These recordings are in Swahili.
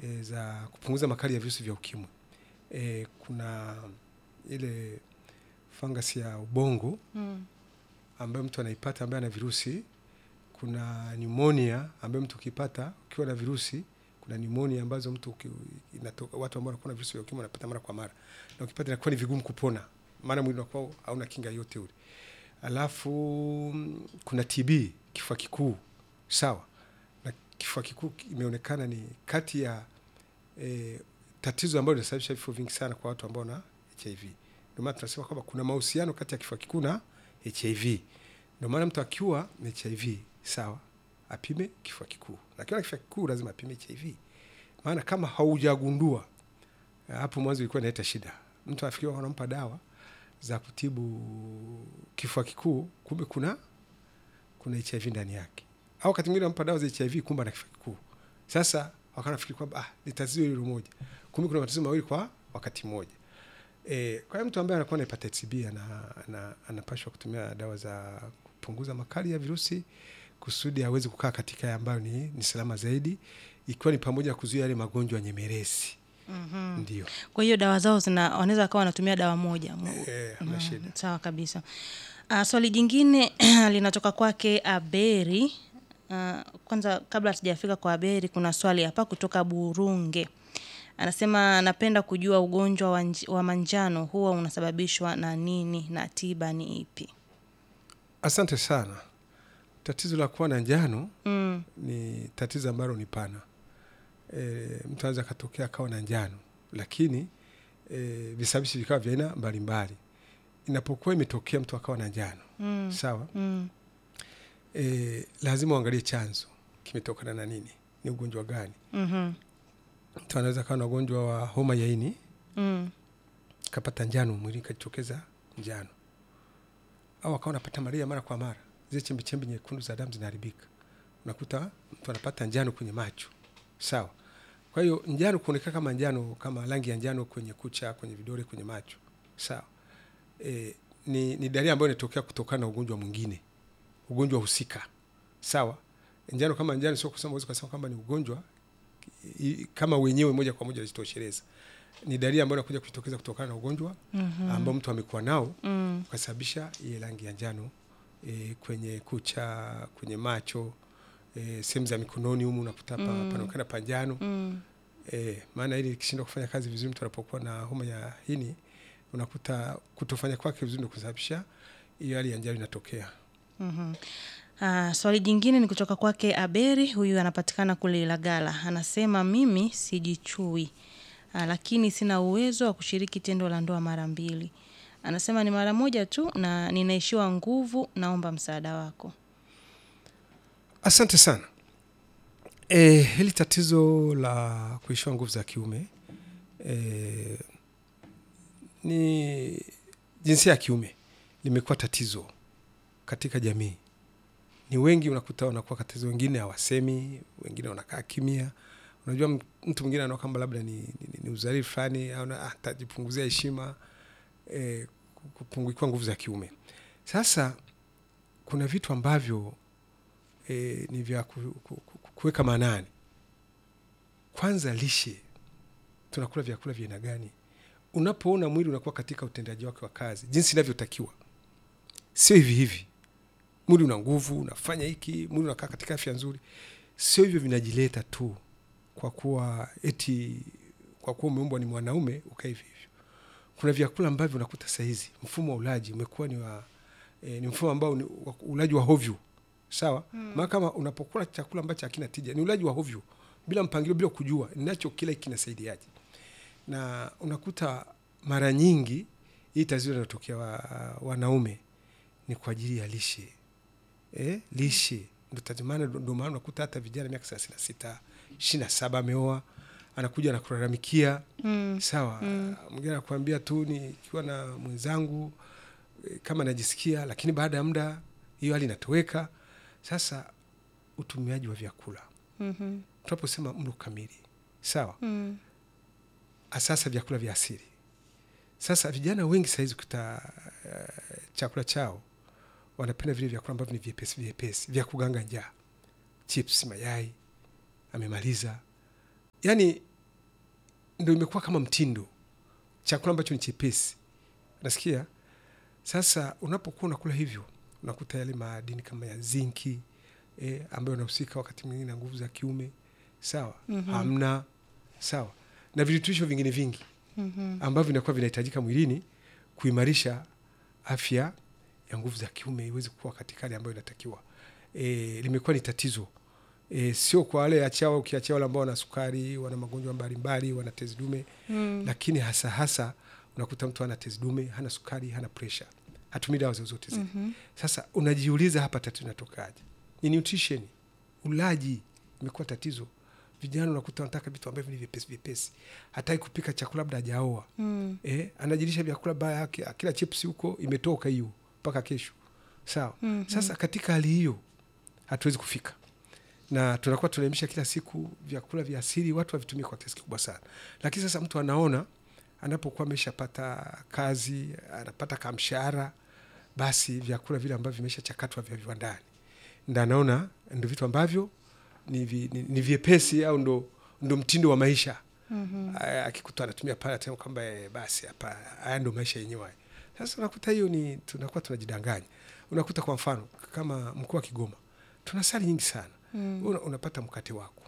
e, za kupunguza makali ya virusi vya ukimwi. E, kuna ile fangasi ya ubongo Mm. ambayo mtu anaipata ambaye ana virusi. Kuna pneumonia ambayo mtu ukipata ukiwa na virusi, kuna pneumonia ambazo mtu uki, inatoka, watu ambao wanakuwa na virusi vya ukimwi wanapata mara kwa mara, na ukipata inakuwa ni vigumu kupona, maana mwili unakuwa hauna kinga yote ule. Alafu mm, kuna TB, kifua kikuu, sawa. Na kifua kikuu imeonekana ni kati ya e, tatizo ambalo linasababisha vifo vingi sana kwa watu ambao na HIV. Ndio maana tunasema kwamba kuna mahusiano kati ya kifua kikuu na HIV. Ndio maana mtu akiwa na HIV sawa, apime kifua kikuu, na akiwa na kifua kikuu lazima apime HIV, maana kama haujagundua hapo mwanzo ilikuwa inaleta shida. Mtu afikiria wanampa dawa za kutibu kifua kikuu, kumbe kuna kuna HIV ndani yake, au wakati mwingine wanampa dawa za HIV, kumbe ana kifua kikuu. Sasa wakanafikiri kwamba ah, ni tatizo hilo moja, kumbe kuna matatizo mawili kwa wakati mmoja. E, kwa hiyo mtu ambaye anakuwa na hepatitis B ana, ana, anapashwa kutumia dawa za kupunguza makali ya virusi kusudi aweze kukaa katika ambayo ni, ni salama zaidi, ikiwa ni pamoja na kuzuia yale magonjwa nyemelezi. Mhm. Ndio Kwa hiyo dawa zao zina wanaweza wakawa wanatumia dawa moja. Mu- Eh, hamna Mm, shida. Sawa kabisa. Uh, swali jingine linatoka kwake Aberi. Uh, kwanza kabla hatujafika kwa Aberi, kuna swali hapa kutoka Burunge. Anasema anapenda kujua ugonjwa wa, nj- wa manjano huwa unasababishwa na nini na tiba ni ipi? Asante sana. Tatizo la kuwa na njano Mm, ni tatizo ambalo ni pana. E, mtu anaweza akatokea akawa na njano, lakini e, visababishi vikawa vya aina mbalimbali. Inapokuwa imetokea mtu akawa na njano mm, sawa, mm, e, lazima uangalie chanzo kimetokana na nini, ni ugonjwa gani. mhm, Mtu anaweza akawa na ugonjwa wa homa ya ini mm, kapata njano mwili ikajitokeza njano, au akawa anapata malaria mara kwa mara, zile chembe chembe nyekundu za damu zinaharibika, unakuta mtu anapata njano kwenye macho sawa. Kwa hiyo njano kuonekana kama njano, kama rangi ya njano kwenye kucha, kwenye vidole, kwenye macho sawa, e, ni, ni dalili ambayo inatokea kutokana na ugonjwa mwingine, ugonjwa husika sawa. Njano kama njano, sio kusema uweze kusema kwamba ni ugonjwa i- kama wenyewe moja kwa moja wajitosheleza ni dalili ambayo inakuja kujitokeza kutokana na ugonjwa mhm, ambao mtu amekuwa nao mm, ukasababisha ile rangi ya njano e, kwenye kucha, kwenye macho e, sehemu za mikononi humu unakuta pa, Mm. panaonekana pa njano mm, e, maana ili ikishindwa kufanya kazi vizuri, mtu anapokuwa na homa ya ini unakuta kutofanya kwake vizuri ndio kusababisha hiyo hali ya njano inatokea. mhm. Ah, swali jingine ni kutoka kwake Aberi, huyu anapatikana kule Ilagala. Anasema mimi sijichui, ah, lakini sina uwezo wa kushiriki tendo la ndoa mara mbili. Anasema ni mara moja tu na ninaishiwa nguvu, naomba msaada wako. Asante sana. E, hili tatizo la kuishiwa nguvu za kiume e, ni jinsia ya kiume limekuwa tatizo katika jamii. Ni wengi unakuta wanakuwa tatizo, wengine hawasemi, wengine wanakaa kimya. Unajua, m- mtu mwingine anaona kwamba labda ni, ni, ni uzalili fulani au na- ah, atajipunguzia heshima e, kupungukiwa nguvu za kiume. Sasa kuna vitu ambavyo e, ni vya ku, ku, ku, kuweka maanani. Kwanza lishe, tunakula vyakula vya aina gani? Unapoona mwili unakuwa katika utendaji wake wa kazi jinsi inavyotakiwa, sio hivi hivi, mwili una nguvu, unafanya hiki, mwili unakaa katika afya nzuri, sio hivyo vinajileta tu kwa kuwa eti kwa kuwa umeumbwa ni mwanaume ukaa hivi hivyo. Kuna vyakula ambavyo unakuta sahizi mfumo wa ulaji umekuwa ni wa e, ni mfumo ambao ni wa- ulaji wa hovyo sawa mm. maana kama unapokula chakula ambacho hakina tija ni ulaji wa hovyo bila mpangilio bila kujua ninacho kila hiki kinasaidiaje na unakuta mara nyingi hii tatizo linatokea wa, wanaume ni kwa ajili ya lishe eh, lishe ndo tatizo. Maana ndo maana unakuta hata vijana miaka thelathini na sita ishirini na saba ameoa anakuja anakulalamikia Mm, sawa mwingine anakuambia tu nikiwa na mwenzangu eh, kama najisikia lakini baada ya muda hiyo hali inatoweka sasa utumiaji wa vyakula mhm, tunaposema mlo kamili sawa mm, sasa vyakula vya asili sasa vijana wengi sahizi kuta uh, chakula chao wanapenda vile vyakula ambavyo ni vyepesi vyepesi vya kuganga njaa chips mayai amemaliza yaani ndo imekuwa kama mtindo chakula ambacho ni chepesi nasikia sasa unapokuwa unakula hivyo unakuta yale madini kama ya zinki eh, ambayo unahusika wakati mwingine na nguvu za kiume sawa mm-hmm. hamna sawa na virutubisho vingine vingi Mhm. ambavyo vinakuwa vinahitajika mwilini kuimarisha afya ya nguvu za kiume iweze kuwa katika hali ambayo inatakiwa e, limekuwa ni tatizo e, sio kwa wale achao ukiachia wale ambao wana sukari wana magonjwa mbalimbali wana tezi dume Mm. lakini hasa hasa unakuta mtu ana tezi dume hana sukari hana presha hatumii dawa zozote zile Mhm. sasa unajiuliza hapa tatizo inatokaje ni nutrition ulaji imekuwa tatizo vijana unakuta wanataka vitu ambavyo ni vyepesi vyepesi hataki kupika chakula labda hajaoa Mm. eh, anajilisha vyakula baya yake akila chips huko imetoka hiyo mpaka kesho sawa Mhm. sasa katika hali hiyo hatuwezi kufika na tunakuwa tunaelimisha kila siku vyakula vya asili watu wavitumie kwa kiasi kikubwa sana lakini sasa mtu anaona anapokuwa ameshapata kazi anapata kamshahara basi vyakula vile ambavyo vimeshachakatwa vya viwandani ndo anaona ndo vitu ambavyo ni, vi, ni, ni vyepesi au ndo, ndo mtindo wa maisha Mhm. Aya, akikuta anatumia pale atasema kwamba eh, basi hapa haya ndo maisha yenyewe haya. Sasa unakuta hiyo ni tunakuwa tunajidanganya. Unakuta kwa mfano kama mkoa wa Kigoma tuna sali nyingi sana Mm. Una, unapata mkate wako,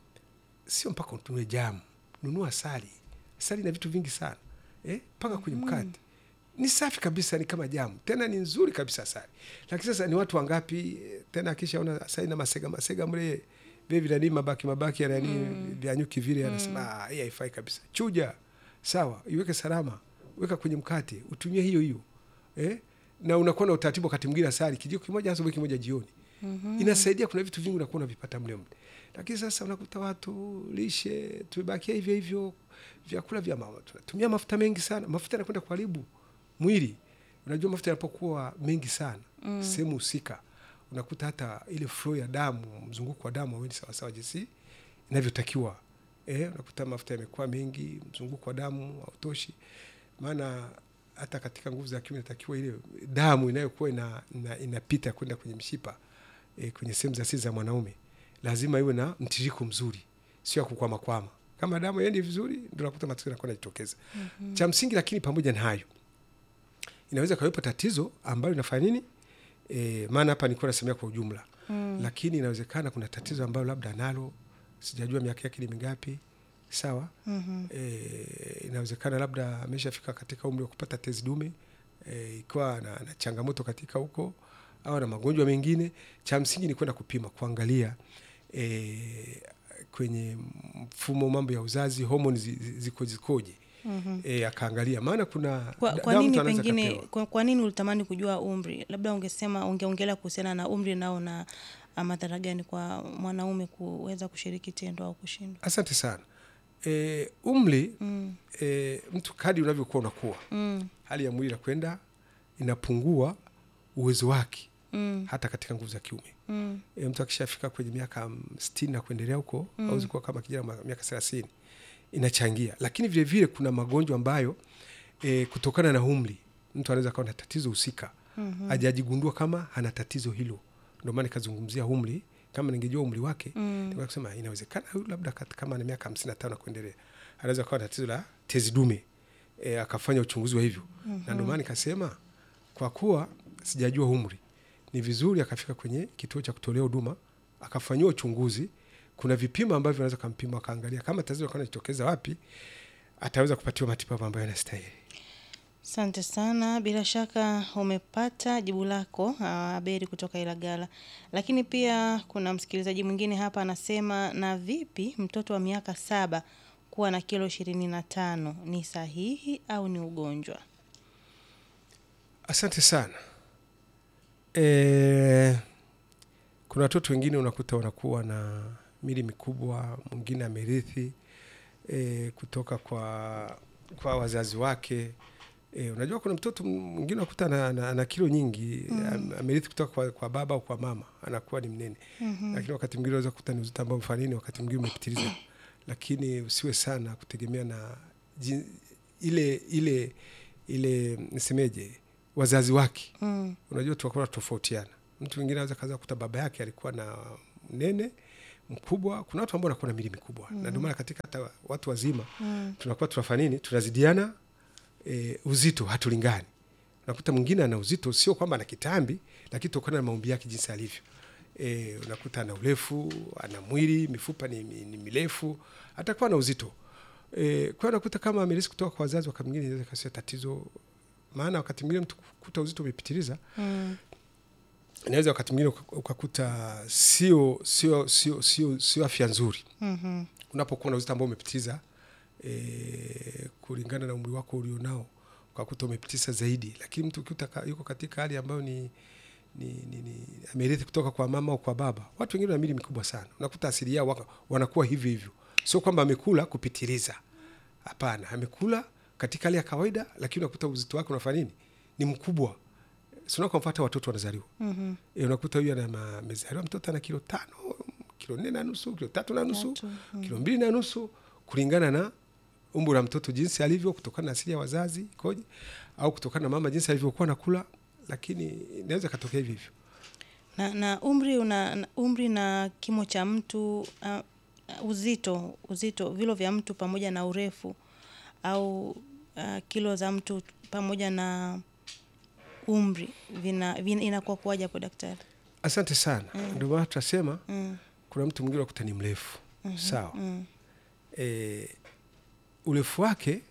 sio mpaka utunue jamu, nunua asali. Asali na vitu vingi sana eh, paka kwenye mkate ni safi kabisa, ni kama jamu, tena ni nzuri kabisa asali. Lakini sasa ni watu wangapi eh, tena akishaona asali na masega masega mle vile vinani mabaki mabaki ya nani Mm. vya nyuki vile, anasema "Ah, hii haifai kabisa. Chuja sawa, iweke salama, weka kwenye mkate, utumie hiyo hiyo eh? na unakuwa na utaratibu wakati mwingine asali kijiko kimoja asubuhi kimoja jioni Mhm. inasaidia. Kuna vitu vingi unakuwa unavipata mle mle, lakini sasa unakuta watu lishe tumebakia hivyo hivyo, vyakula vya mama tunatumia mafuta mengi sana, mafuta yanakwenda kuharibu mwili. Unajua mafuta yanapokuwa mengi sana Mm. sehemu husika, unakuta hata ile flow ya damu, mzunguko wa damu hauendi sawasawa jinsi inavyotakiwa. Eh, unakuta mafuta yamekuwa mengi, mzunguko wa damu hautoshi, maana hata katika nguvu za kiume inatakiwa ile damu inayokuwa ina, ina, inapita kwenda kwenye mshipa e, kwenye sehemu za siri za mwanaume lazima iwe na mtiririko mzuri, sio ya kukwamakwama. Kama damu iendi vizuri, ndio nakuta matatizo yanakuwa yanajitokeza. Mhm. Cha msingi, lakini pamoja na hayo, inaweza kawepo tatizo ambayo inafanya nini e, maana hapa nilikuwa nasemea kwa ujumla Mm. lakini inawezekana kuna tatizo ambayo labda analo, sijajua miaka yake ni mingapi, sawa Mhm. e, inawezekana labda ameshafika katika umri wa kupata tezi dume e, ikiwa na, na changamoto katika huko au na magonjwa mengine. Cha msingi ni kwenda kupima kuangalia e, kwenye mfumo mambo ya uzazi homoni zi- zi- ziko zikoje, Mhm. e, akaangalia, maana kuna Kwa, da- kwa dawa nini mtu anaweza pengine kapewa. kwa, kwa nini ulitamani kujua umri? Labda ungesema ungeongelea kuhusiana na umri nao na ah, madhara gani kwa mwanaume kuweza kushiriki tendo au kushindwa? Asante sana. E, umri Mm. e, mtu kadi unavyokuwa unakuwa, Mm. hali ya mwili inakwenda inapungua uwezo wake Mm. hata katika nguvu za kiume. Mm. e, mtu akishafika kwenye miaka mm, sitini na kuendelea huko Mm. au zikuwa kama kijana wa miaka thelathini inachangia, lakini vile vile kuna magonjwa ambayo e, kutokana na umri mtu anaweza kawa na tatizo husika Mhm. hajajigundua kama ana tatizo hilo. Ndio maana nikazungumzia umri. Kama ningejua umri wake Mm. ningeweza kusema inawezekana huyu labda kat- kama ana miaka hamsini na tano na kuendelea anaweza kawa na tatizo la tezi dume e, akafanya uchunguzi wa hivyo na ndio maana nikasema kwa kuwa sijajua umri, ni vizuri akafika kwenye kituo cha kutolea huduma akafanyiwa uchunguzi. Kuna vipimo ambavyo anaweza kampima akaangalia kama tatizo kana jitokeza wapi, ataweza kupatiwa matibabu ambayo yanastahili. Asante sana, bila shaka umepata jibu lako ah, Aberi kutoka Ilagala. Lakini pia kuna msikilizaji mwingine hapa anasema, na vipi mtoto wa miaka saba kuwa na kilo ishirini na tano ni sahihi au ni ugonjwa? Asante sana. E, kuna watoto wengine unakuta wanakuwa na mili mikubwa, mwingine amerithi e, kutoka kwa kwa wazazi wake. E, unajua kuna mtoto mwingine unakuta ana, ana, ana kilo nyingi mm. amerithi kutoka kwa, kwa baba au kwa mama, anakuwa ni mnene Mhm. lakini wakati mwingine unaweza kukuta ni uzito ambao mfano nini, wakati mwingine umepitiliza, lakini usiwe sana kutegemea na jin, ile ile ile nisemeje, wazazi wake. Mm. Unajua tunakuwa tofautiana. Mtu mwingine anaweza kaza kukuta baba yake alikuwa na mnene, mkubwa kuna watu ambao wanakuwa na mili mikubwa mm. na ndio maana katika hata watu wazima mm. tunakuwa tunafanya nini tunazidiana e, uzito hatulingani unakuta mwingine ana uzito sio kwamba ana kitambi lakini tokana na maumbi yake jinsi alivyo e, unakuta ana urefu ana mwili mifupa ni, ni, ni mirefu atakuwa na uzito e, kwa hiyo unakuta kama amelisi kutoka kwa wazazi wakati mwingine inaweza ikasia tatizo maana wakati mwingine mtu kukuta uzito umepitiliza Mm. inaweza wakati mwingine uka- ukakuta sio sio sio sio sio afya nzuri Mhm. unapokuwa na uzito ambao umepitiza e, kulingana na umri wako ulionao ukakuta umepitiza zaidi lakini mtu ukikuta ka- yuko katika hali ambayo ni ni, ni, ni amerithi kutoka kwa mama au kwa baba watu wengine wana mili mikubwa sana unakuta asili yao waka, wanakuwa hivyo hivyo sio kwamba amekula kupitiliza hapana amekula katika hali ya kawaida lakini unakuta uzito wake unafanya nini ni mkubwa sinakamfata watoto wanazaliwa Mhm. e, unakuta huyu ana ma- amezaliwa mtoto ana kilo tano kilo nne na nusu kilo tatu na nusu Tatu, kilo mbili na nusu kulingana na umbo la mtoto jinsi alivyo kutokana na asili ya wazazi ikoje au kutokana na mama jinsi alivyokuwa nakula lakini inaweza ikatokea hivyo hivyo na, na umri una na umri na kimo cha mtu uh, uzito uzito vilo vya mtu pamoja na urefu au uh, kilo za mtu pamoja na umri vina, vina inakuwa kuwaje hapo daktari asante sana ndio maana tunasema mm. kuna mtu mwingine wakuta ni mrefu sawa Mm. e, urefu wake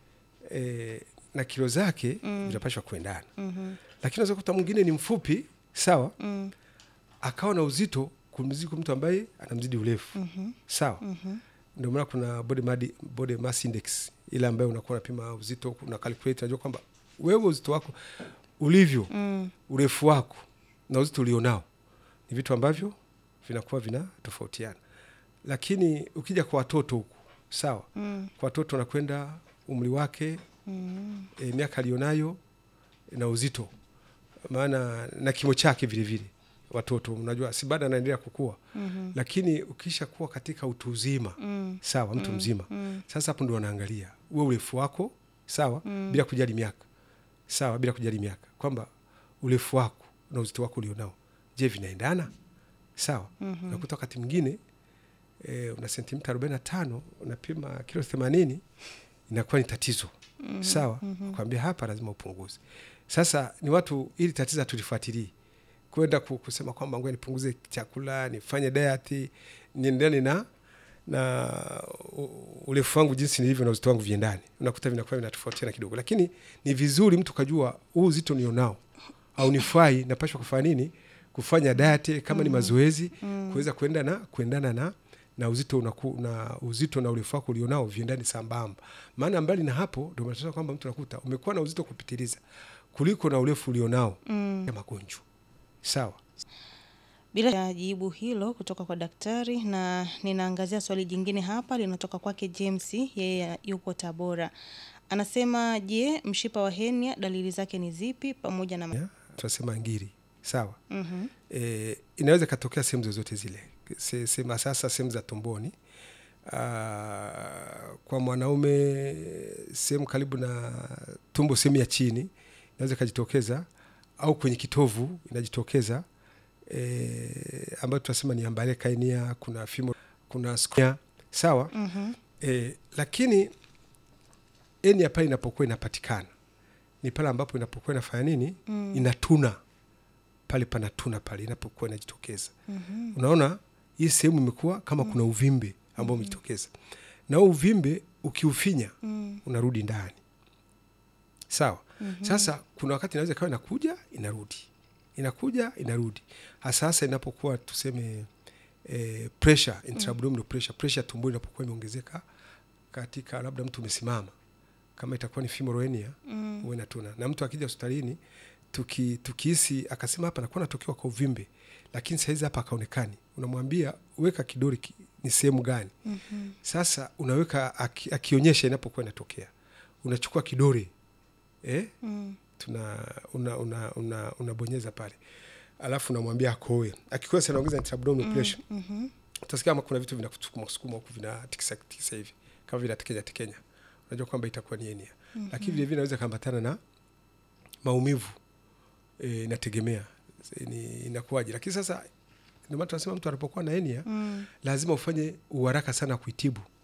e, na kilo zake Mm. vinapashwa kuendana Mhm. lakini unaweza kuta mwingine ni mfupi sawa Mm. akawa na uzito kumzidi mtu ambaye anamzidi urefu Mhm. sawa Mhm. ndio maana kuna body, madi, body mass index ile ambayo unakuwa unapima uzito una calculate unajua kwamba wewe uzito wako ulivyo Mm. urefu wako na uzito ulionao ni vitu ambavyo vinakuwa vina tofautiana lakini ukija kwa watoto huku sawa Mm. kwa watoto wanakwenda umri wake Mm. e, miaka alionayo na uzito maana na kimo chake vile vile watoto unajua si bado anaendelea kukua Mhm. lakini ukisha kuwa katika utu uzima Mm. sawa mtu mzima Mm. sasa hapo ndo wanaangalia uwe urefu wako sawa Mm. bila kujali miaka sawa bila kujali miaka kwamba urefu wako na uzito wako ulionao je vinaendana sawa Mhm. unakuta wakati mwingine e, una sentimita arobaini na tano unapima kilo themanini inakuwa ni tatizo Mhm. sawa Mhm. kwambia hapa lazima upunguze sasa ni watu ili tatizo hatulifuatilii kwenda ku- kusema kwamba ngoja nipunguze chakula nifanye diet niendane na na u- urefu wangu jinsi nilivyo na uzito wangu viendani unakuta vinakuwa vinatofautiana kidogo lakini ni vizuri mtu kajua huu uzito nionao au nifai napashwa kufanya nini kufanya diet kama ni mazoezi kuweza kuenda na kuendana na na uzito unaku, na uzito na urefu wako ulionao viendani sambamba maana mbali na hapo ndio unataka kwamba mtu nakuta umekuwa na uzito kupitiliza kuliko na urefu ulionao Mm. ya magonjwa sawa bila ya jibu hilo kutoka kwa daktari na ninaangazia swali jingine hapa linatoka kwake James yeye yupo Tabora anasema je mshipa wa henia dalili zake ni zipi pamoja na ya, tunasema ngiri sawa Mhm. e, inaweza ikatokea sehemu zozote zile Se- sema sasa sehemu za tumboni Aa, kwa mwanaume sehemu karibu na tumbo sehemu ya chini inaweza ikajitokeza au kwenye kitovu inajitokeza e, ambayo tunasema ni ambale kainia kuna fimo kuna squamous, sawa Mhm. e, lakini enia pale inapokuwa inapatikana ni pale ambapo inapokuwa inafanya nini Mm. inatuna pale panatuna pale inapokuwa inajitokeza Mhm. unaona hii sehemu imekuwa kama kuna uvimbe ambao umejitokeza na huu uvimbe ukiufinya Mm. unarudi ndani sawa sasa kuna wakati inaweza ikawa inakuja inarudi inakuja inarudi hasa hasa inapokuwa tuseme eh, pressure intraabdominal pressure pressure tumboni inapokuwa imeongezeka katika labda mtu umesimama kama itakuwa ni femoral hernia Mm. huwa inatuna na mtu akija hospitalini tuki- tukihisi akasema hapa nakuwa natokewa kwa uvimbe lakini sahizi hapa akaonekani unamwambia weka kidole ki, ni sehemu gani Mhm. sasa unaweka aki, akionyesha inapokuwa inatokea unachukua kidole eh? Mm. tuna una, una, una, unabonyeza pale alafu unamwambia akoe akikosa anaongeza intraabdominal pressure Mhm. utasikia kama kuna vitu vinakusukuma sukuma huku vinatikisa tikisa hivi kama vinatekenya tekenya unajua kwamba itakuwa ni enia mm-hmm. lakini vile vile inaweza kaambatana na maumivu e, inategemea e, ni inakuwaje lakini sasa ndio maana tunasema mtu anapokuwa na henia mm. lazima ufanye uharaka sana kuitibu